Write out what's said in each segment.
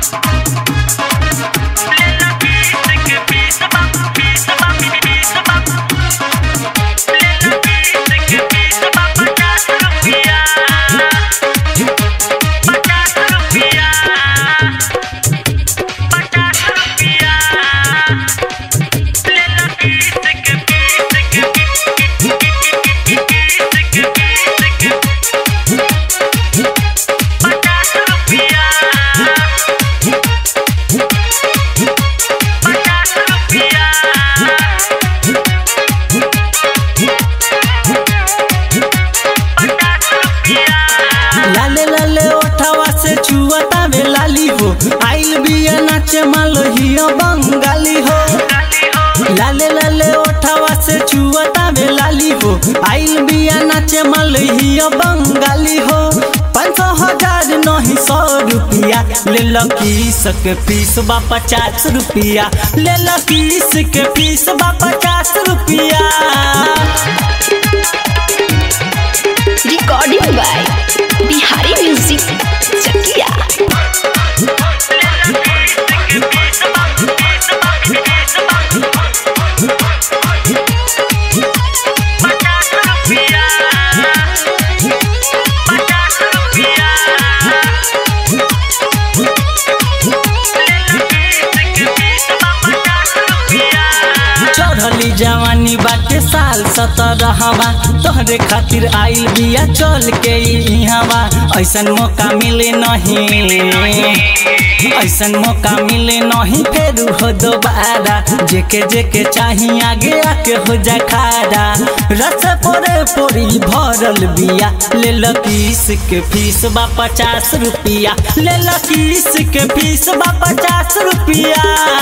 लाले लाले ओठवा से छुअता में लाली हो आइल बिया नाचे मालहिया बंगाली हो लाले लाले ओठवा से छुअता में लाली हो आइल बिया नाचे मालहिया बंगाली हो पाँच सौ हजार नहीं सौ रुपया ले लो किस के फीस बा पचास रुपया ले लो किस के फीस बा पचास रुपया recording by Bihari music Chakiya चढ़ली जवानी बाटे साल सतरहवा तोहरे खातिर आइल बिया चल के इहवा ऐसन मौका मिले नहीं ऐसन मौका मिले नहीं फेर हो दोबारा जेके जेके चाही आगे आके हो जा खारा रस पोरे पोरी भरल बिया ले लो किस के फीस बा पचास रुपया ले लो किस के फीस बा पचास रुपया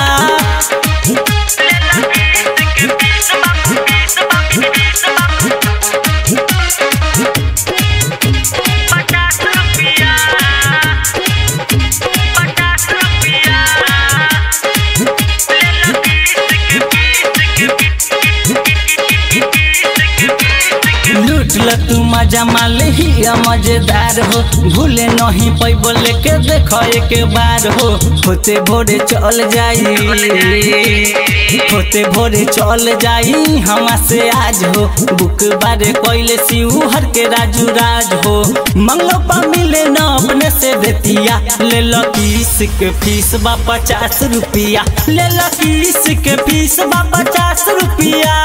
लूट ल तू मजा माल ही मजेदार हो भूले नहीं पैबो लेके देखो एक बार हो होते भोरे चल जाई होते भोरे चल जाई हमा से आज हो बुक बारे कोइले सिऊ हर के राजू राज हो मंगलो पा मिले न अपने से देतिया ले लो किस के फीस बा पचास रुपया ले लो किस के फीस बा पचास रुपया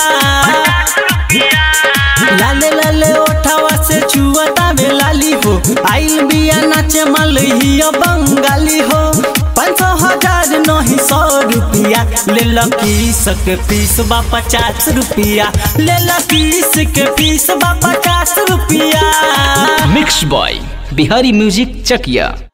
लाले लाले ओठावा से छुअता में लाली हो आइल बिया नाचे मलहिया बंगाली हो पाँच सौ हजार नहीं सौ रुपया ले लो किस के फीस बा पचास रुपया ले लो किस के फीस बा पचास रुपया mix by Bihari music Chakiya